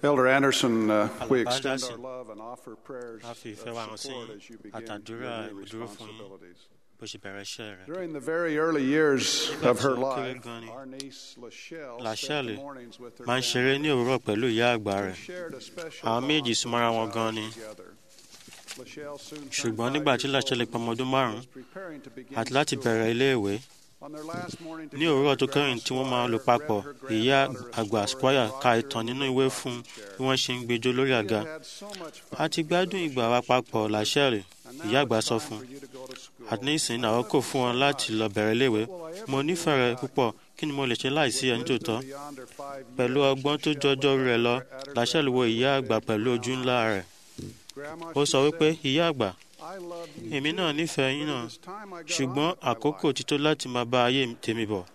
Elder Anderson, uh, we Alàgbà extend our Anderson, love and offer prayers a fi of ìfẹ́ wa hàn sí support as you begin àtàdúrà your new ìdúró fún yín responsibilities. bó ṣe bẹ̀rẹ̀ iṣẹ́ rẹ̀. During the very early years Nígbà of tí her ó kéré life, gan ni, our niece Lachelle Lachelle spent the mornings with her máa ń ṣeré ní òwúrọ̀ pẹ̀lú ìyá àgbà family. rẹ̀. They shared a special Àwọn méjì bond súnmọ́ra for wọn these gan hours ni. together. Lachelle soon turned ṣùgbọ́n five nígbà years tí old Lachelle and pé ọmọ ọdún was márùn-ún preparing to begin àti láti school. bẹ̀rẹ̀ iléèwé On their last morning ní òwúrọ̀ tó together, kẹ́yìn tí wọ́n máa Grandma lò Squire papọ̀ read her ìyá granddaughter a àgbà story Squire of ka Roger ìtàn in nínú the ìwé rocking fún chair. bí wọ́n ṣe ń gbẹjọ́ lórí We àga. had had so much fun a ti together, gbádùn ìgbà wa Lachelle papọ̀ told her. Lachelle And ìyá now àgbà it's sọ time fún for you to go to school. àti nísìnyí náà àkókò fún wọn láti lọ bẹ̀rẹ̀ iléèwé mo nífẹ̀ẹ́ rẹ púpọ̀ kí ni mo lè ṣe láìsí ẹ nítòótọ́ pẹ̀lú ọgbọ́n tó jọjọ́ orí rẹ̀ lọ Lachelle wo ìyá àgbà pẹ̀lú ojú ńlá rẹ̀ ó sọ wípé ìyá àgbà èmi náà nífẹ̀ẹ́ yín náà ṣùgbọ́n àkókò ti tó láti máa bá ayé tèmi bọ̀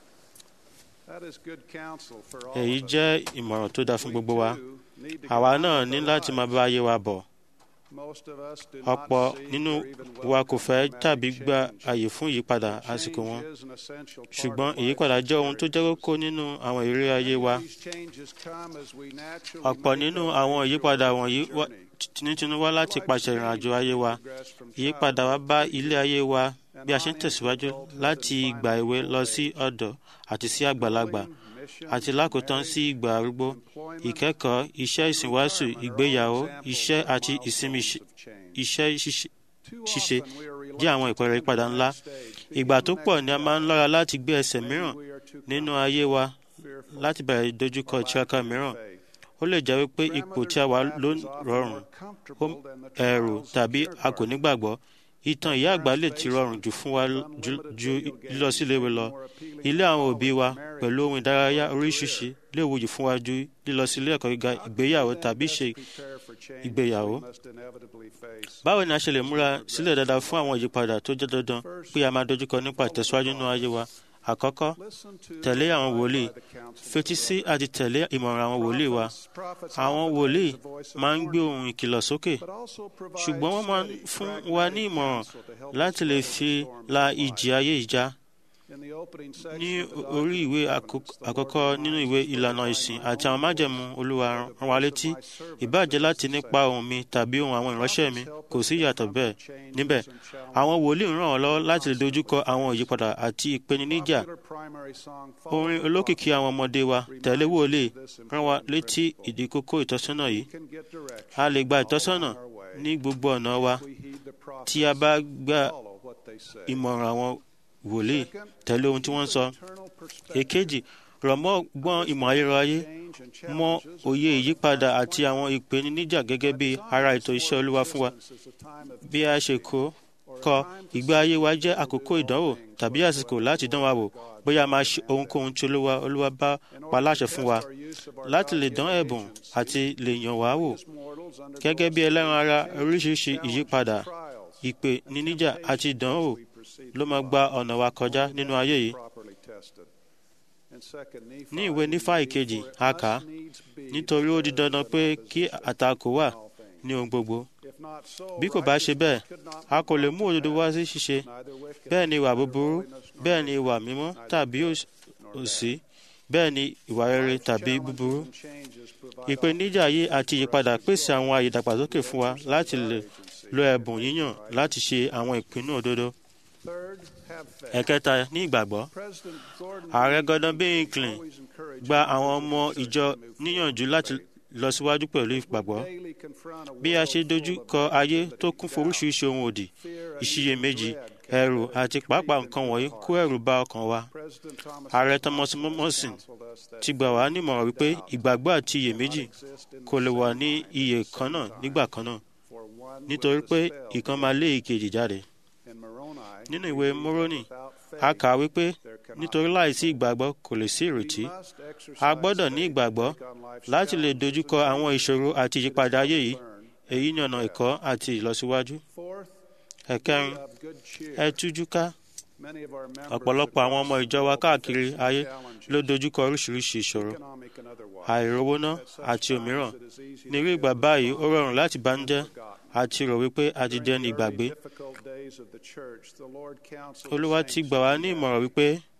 èyí jẹ́ ìmọ̀ràn tó dáa fún gbogbo wa àwa náà ní láti máa bá ayé wa bọ̀ ọ̀pọ̀ nínú wa kò fẹ́ tàbí gba àyè fún ìyípadà àsìkò wọn ṣùgbọ́n ìyípadà jẹ́ ohun tó jẹ́ kókó nínú àwọn ìrírí ayé wa ọ̀pọ̀ nínú àwọn ìyípadà wọ̀nyí wá- tinútinú wá láti pàṣẹ ìrìnàjò ayé wa ìyípadà wa bá ilé ayé wa bí a ṣe ń tẹ̀síwájú láti ìgbà èwe lọ sí ọ̀dọ́ àti sí àgbàlagbà àti lákòótán sí ìgbà arúgbó ìkẹ́kọ̀ọ́ iṣẹ́ ìsìnwáṣù ìgbéyàwó iṣẹ́ àti ìsinmi ṣe- iṣẹ́ ṣíṣe ṣíṣe jẹ́ àwọn ìpẹẹrẹ ìpadà ńlá ìgbà tó pọ̀ ni a máa ń lọ́ra láti gbé ẹsẹ̀ mìíràn nínú ayé wa láti bẹ̀rẹ̀ ìdojúkọ ìtiraka mìíràn ó lè jẹ́ wípé ipò tí a wà ló rọrùn ó ẹ̀rù tàbí a kò nígbàgbọ́ ìtàn ìyá àgbà lè ti rọrùn jù fún wa ju ju lílọ síléèwé lọ ilé àwọn òbí wa pẹ̀lú ohun ìdárayá oríṣiríṣi lè wuyì fún wa ju lílọ sí ilé ẹ̀kọ́ gíga ìgbéyàwó tàbí ṣe ìgbéyàwó. báwo ni a ṣe lè múra sílẹ̀ dáadáa fún àwọn ìyípadà tó jẹ́ dandan pé a máa dojúkọ nípa ìtẹ̀síwájú nínú ayé wa àkọ́kọ́ tẹ̀lé àwọn wòlíì fetí sí àti tẹ̀lé ìmọ̀ràn àwọn wòlíì wa àwọn wòlíì máa ń gbé ohùn ìkìlọ̀ sókè ṣùgbọ́n wọ́n máa ń fún wa ní ìmọ̀ràn láti lè fi la ìjì ayé ìjà ní orí ìwé àkọ́k- àkọ́kọ́ nínú ìwé ìlànà ìsìn àti àwọn májẹ̀mú olúwa rán wa létí ìbáàjẹ́ láti nípa ohùn mi tàbí ohùn àwọn ìránṣẹ́ mi kò sí ìyàtọ̀ bẹ́ẹ̀ níbẹ̀ àwọn wòlíì ń ràn wọ́n lọ́wọ́ láti lè dojúkọ àwọn ìyípadà àti ìpèníjà orin olókìkí àwọn ọmọdé wa tẹ̀lé wòlíì rán wa létí ìdí kókó ìtọ́sọ́nà yìí a lè gba ìtọ́sọ́nà ní gbogbo ọ̀nà wa tí a bá gba ìmọ̀ràn àwọn wòlíì tẹ̀lé ohun tí wọ́n ń sọ. èkejì rọ̀ mọ́ gbọ́n ìmọ̀ ayérayé mọ òye ìyípadà àti àwọn ìpèníjà gẹ́gẹ́ bí ara ètò iṣẹ́ olúwa fún wa bí a ṣe kó kọ ìgbé ayé wa jẹ́ àkókò ìdánwò tàbí àsìkò láti dán wa wò bóyá a máa ṣe ohunkóhun tí olúwa olúwa bá pa láṣẹ fún wa láti lè dán ẹ̀bùn àti lè yàn wá wò gẹ́gẹ́ bí ẹlẹ́ran ara oríṣiríṣi ìyípadà ìpèníjà àti ìdánwò ló máa gba ọ̀nà wa kọjá nínú ayé yìí ní ìwé nífà ìkejì a kà á nítorí ó di dandan pé kí àtakò wà ní ohun gbogbo bí kò bá ṣe bẹ́ẹ̀ a kò lè mú òdodo wá sí ṣíṣe bẹ́ẹ̀ ni ìwà búburú bẹ́ẹ̀ ni ìwà mímọ́ tàbí òs- òṣì bẹ́ẹ̀ ni ìwà rere tàbí búburú ìpèníjà yìí àti ìyípadà pèsè àwọn àyè ìdàgbàsókè fún wa láti lè lo ẹ̀bùn yíyàn láti ṣe àwọn ìpinnu òdodo ẹ̀kẹta ní ìgbàgbọ́ ààrẹ Gordon B. Hinckley gba àwọn ọmọ ìjọ níyànjú láti lọ síwájú pẹ̀lú ìgbàgbọ́ bí a ṣe dojú kọ ayé tó kún fún oríṣiríṣi ohun òdì ìṣiyèméjì ẹ̀rù àti pàápàá nǹkan wọ̀nyí kó ẹ̀rù bá ọkàn wa ààrẹ Thomas Morrison ti gbà wá nímọ̀ràn wípé ìgbàgbọ́ àti iyèméjì kò lè wà ní iye kan náà nígbà kan náà nítorí pé ìkan máa lé ìkejì jáde nínú ìwé Moroni a kà á wípé nítorí láìsí ìgbàgbọ́ kò lè sí ìrètí a gbọ́dọ̀ ní ìgbàgbọ́ láti lè dojúkọ àwọn ìṣòro àti ìyípadà ayé yìí èyí ni ọ̀nà ẹ̀kọ́ àti ìlọsíwájú ẹ̀kẹrin ẹ tújú ká ọ̀pọ̀lọpọ̀ àwọn ọmọ ìjọ wa káàkiri ayé ló dojúkọ oríṣiríṣi ìṣòro àìrówóná àti òmíràn ní irú ìgbà báyìí ó rọrùn láti bànújẹ́ àti rò wípé a ti dẹni ìgbàgbé olúwa ti gbà wá ní ìmọ̀ràn wípé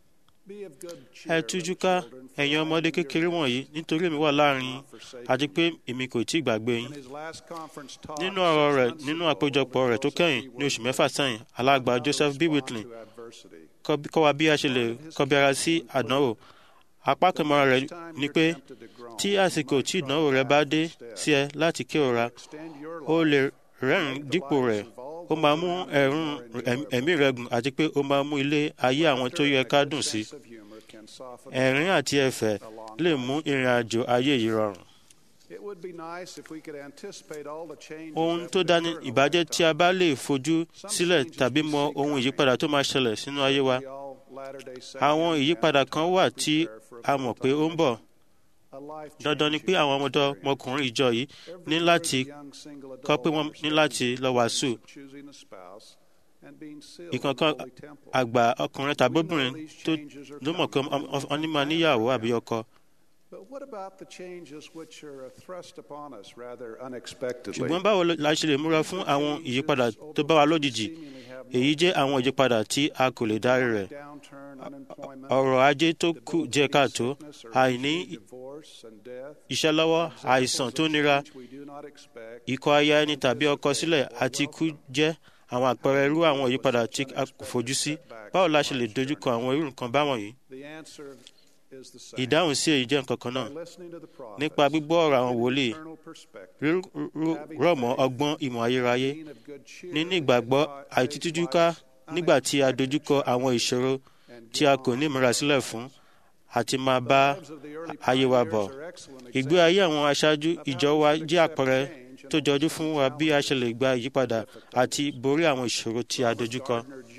Be of good ẹ cheer, tújú little ká children, for ẹ̀yin I ọmọdé am your kékeré God. wọ̀nyí nítorí èmi wà láàrin yín àti pé èmi kò tí ì gbàgbé yín In his last conference talk nínú ọ̀rọ̀ rẹ̀ six months nínú ago, àpéjọpọ̀ rẹ̀ tó Joseph kẹ́yìn B. ní oṣù Whitman mẹ́fà sẹ́yìn alàgbà how to Joseph B. respond Whitley to adversity. kọ́ bí- kọ́ wa bí a ṣe lè kọbi ara sí àdánwò apá kan mọ́ra rẹ̀ ni pé tí àsìkò tí ìdánwò rẹ bá dé sí ẹ láti kérora Extend your ó life. lè rẹ́rìn dípò rẹ̀ ó máa mú ẹ̀rùn ẹ̀m- ẹ̀mí rẹ gùn àti pé ó máa mú ilé ayé àwọn tó yẹ ká dùn sí Sense of humor can soften ẹ̀rín àti ẹ̀fẹ̀ lè mú ìrìn àjò ayé yìí rọrùn It would be nice if we could anticipate all the changes ohun that tó would dáni occur in a ìbàjẹ́ tí a lifetime. bá lè fojú sílẹ̀ tàbí mọ ohun ìyípadà tó máa ṣẹlẹ̀ sínú ayé wa We all Latter-day Saints àwọn have ìyípadà to kan wà prepare tí for a mọ̀ pé ó ń bọ̀ a life dandan ni pé changing àwọn ọmọdé experience. ọmọkùnrin ìjọ yìí Every ní year, láti the young single kọ́ pé wọ́n adult ní láti understands lọ the wàásù importance of choosing a spouse and being sealed in the ìkankan holy temple. àgbà ọkùnrin tàbí obìnrin tó ló mọ̀ pé wọ́n ní máa níyàwó àbí ọkọ But what about the changes which are thrust upon us rather unexpectedly? ṣùgbọ́n báwo la ṣe lè múra fún àwọn ìyípadà tó bá wa lójijì èyí jẹ́ àwọn ìyípadà tí a kò lè dárí rẹ̀ Downturn, unemployment, ọrọ̀ ajé tó kù jẹ́ káàtó sickness, or àìní divorce and death, iṣẹ́ lọ́wọ́ àìsàn tó nira which we do not expect, ikọ̀ aya ẹni tàbí ọkọ sílẹ̀ àti ikú jẹ́ àwọn àpẹẹrẹ irú àwọn ìyípadà tí a kò fojú sí báwo la ṣe lè dojúkọ àwọn irú nǹkan báwọn yìí the answer is the same. ìdáhùn sí èyí jẹ́ nǹkan kan náà By listening to the prophets, nípa gbígbọ́ ọ̀rọ̀ àwọn wòlíì eternal perspective, rọ̀ mọ́ ọgbọ́n ìmọ̀ ayérayé being of good cheer, níní ìgbàgbọ́ àìtítújúká nígbà tí a dojúkọ àwọn ìṣòro tí a kò ní ìmúra sílẹ̀ fún àti máa bá ayé wa bọ̀. ìgbé ayé àwọn aṣáájú ìjọ wa jẹ́ àpẹẹrẹ tó jọjú fún wa bí a ṣe lè gba ìyípadà àti borí àwọn ìṣòro tí a dojúkọ.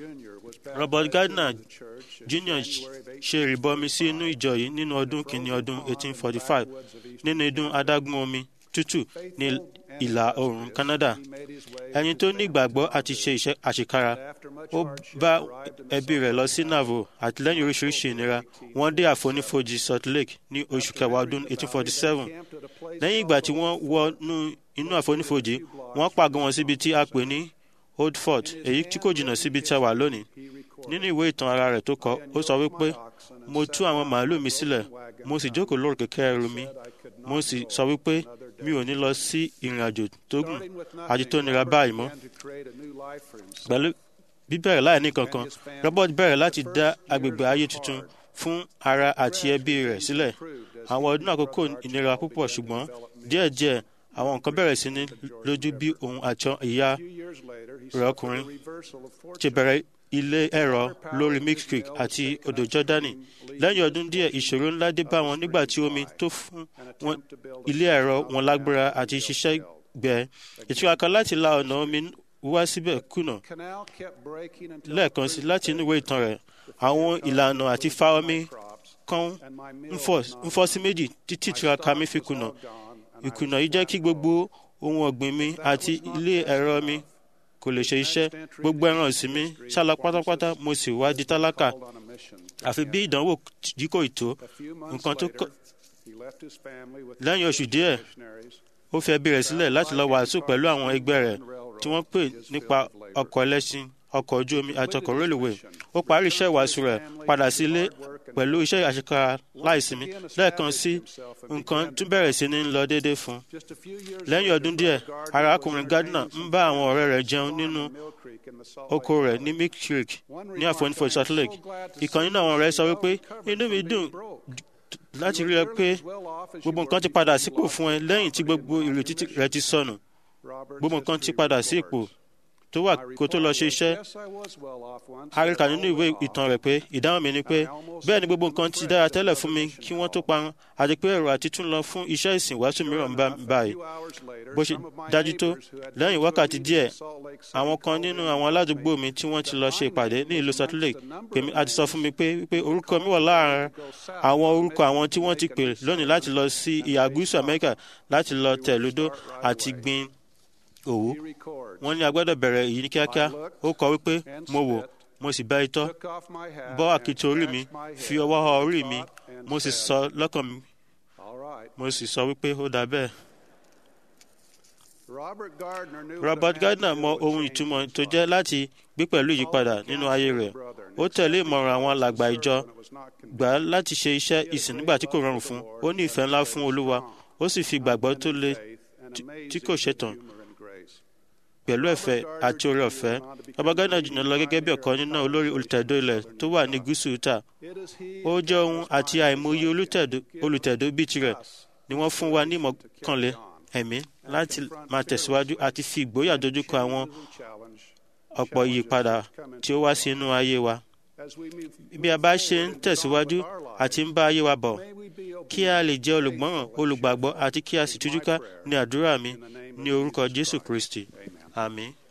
Robert Gardner Jr. ṣe ìrìbọmi sí inú ìjọ yìí nínú ọdún kìíní ọdún 1845 nínú idún adágún omi tútù ní ìlà oòrùn Canada. ẹni tó ní ìgbàgbọ́ àti ṣe iṣẹ́ àṣekára ó bá ẹbí rẹ̀ lọ sí Navo àti lẹ́yìn oríṣiríṣi ìnira wọ́n dé àfonífojì Salt Lake ní oṣù kẹwàá ọdún 1847 lẹ́yìn ìgbà tí wọ́n wọnú inú àfonífojì wọ́n pàgọ́ wọn síbi tí a pè ní Old Fort èyí tí kò jìnnà síbi tí a wà lónìí nínú ìwé ìtàn ara rẹ̀ tó kọ ó sọ wípé mo tú àwọn màálù mi sílẹ̀ mo sì jókòó lórí kẹ̀kẹ́ ẹrù mi mo sì sọ wípé mi ò ní lọ sí ìrìn àjò tó gùn àti tó nira báyìí mọ́ pẹ̀lú bíbẹ̀rẹ̀ láì ní kankan Robert bẹ̀rẹ̀ láti dá agbègbè ayé tuntun fún ara àti ẹbí rẹ̀ sílẹ̀ àwọn ọdún àkókò ìnira púpọ̀ ṣùgbọ́n díẹ̀díẹ̀ àwọn nǹkan bẹ̀rẹ̀ sí ní lójú bí òun àti ìyá rẹ̀ ọkùnrin ṣe bẹ̀rẹ̀ ilé ẹ̀rọ lórí Mix Creek àti odò Jọ́dánì lẹ́yìn ọdún díẹ̀ ìṣòro ńlá dé bá wọn nígbà tí omi tó fún wọn ilé ẹ̀rọ wọn lágbára àti ṣiṣẹ́ gbẹ ìtura láti la ọ̀nà omi wá síbẹ̀ kùnà lẹ́ẹ̀kan sí láti inú ìwé ìtàn rẹ̀ àwọn ìlànà àti fa omi kan ń fọ́ sí méjì títí ìtura mi fi kùnà ìkùnà yìí jẹ́ kí gbogbo ohun ọ̀gbìn mi àti ilé ẹ̀rọ mi kò lè ṣe iṣẹ́ gbogbo ẹran ọ̀sìn mi ṣálọ pátápátá mo sì wá di tálákà àfi bí ìdánwò yìí kò tó nǹkan tó kọ lẹ́yìn oṣù díẹ̀ ó fi ẹbí rẹ̀ sílẹ̀ láti lọ wàásù pẹ̀lú àwọn ẹgbẹ́ rẹ̀ tí wọ́n pè nípa ọkọ̀ ẹlẹ́ṣin ọkọ̀ ojú omi àti ọkọ̀ rélùwé ó parí iṣẹ́ ìwàásù rẹ̀ padà sí ilé pẹ̀lú iṣẹ́ àṣekára láìsinmi lẹ́ẹ̀kan sí nǹkan tún bẹ̀rẹ̀ sí ní lọ déédéé fún un. lẹ́yìn ọdún díẹ̀ arákùnrin Gardner ń bá àwọn ọ̀rẹ́ rẹ̀ jẹun nínú oko rẹ̀ ní Milk Creek ní àfonífojì Salt Lake. ìkan nínú àwọn ọ̀rẹ́ sọ wípé inú mi dùn láti rí ẹ pé gbogbo nǹkan ti padà sípò fún ẹ lẹ́yìn tí gbogbo ìrètí rẹ ti sọnù gbogbo nǹkan ti padà sí ipò tó wà kó tó lọ ṣe iṣẹ́ àríkà nínú ìwé ìtàn rẹ̀ pé ìdáhùn mi ni pé bẹ́ẹ̀ ni gbogbo nǹkan ti dára tẹ́lẹ̀ fún mi kí wọ́n tó parun àti pé èrò àti tún lọ fún iṣẹ́ ìsìn wàásù mìíràn ń bá báyìí bó ṣe dájú tó lẹ́yìn wákàtí díẹ̀ àwọn kan nínú àwọn aládùúgbò mi tí wọ́n ti lọ ṣe ìpàdé ní ìlú Salt Lake pè mí àti sọ fún mi pé pé orúkọ mi wà láàárín àwọn orúkọ àwọn tí wọ́n ti pè lónìí láti lọ sí ìhà gúúsù Amẹ́ríkà láti lọ tẹ̀lódó àti gbin òwú wọ́n ní a gbọ́dọ̀ bẹ̀rẹ̀ èyí ní kíákíá ó kọ wípé mo wò mo sì bá itọ́ bọ́ àkìtì orí mi fi ọwọ́ họ orí mi mo sì sọ lọ́kàn mi mo sì sọ wípé ó dà bẹ́ẹ̀. Robert Gardner mọ ohun ìtumọ̀ tó jẹ́ láti gbé pẹ̀lú ìyípadà nínú ayé rẹ̀ ó tẹ̀lé ìmọ̀ràn àwọn alàgbà ìjọ gbà á láti ṣe iṣẹ́ ìsìn nígbà tí kò rọrùn fún un ó ní ìfẹ́ ńlá fún olúwa ó sì fi ìgbàgbọ́ tó le tí kò ṣetán pẹ̀lú ẹ̀fẹ̀ àti oore ọ̀fẹ́ baba gardner jùlọ lọ gẹ́gẹ́ bí ọ̀kan nínú olórí olùtẹ̀dó ilẹ̀ tó wà ní gúúsù utah ó jẹ́ ohun àti àìmọye olùtẹ̀dó bíi tirẹ̀ ni wọ́n fún wa ní ìmọ̀kànlé ẹ̀mí láti máa tẹ̀síwájú àti fi ìgboyà dojúkọ àwọn ọ̀pọ̀ ìyípadà tí ó wá sí inú ayé wa bí a bá ṣe ń tẹ̀síwájú àti ń bá ayé wa bọ̀ kí a lè jẹ́ olùgbọ́ràn olùgbàgbọ́ àti kí a sì tújúká ní àdúrà mi ní orúkọ jésù kristi àmín.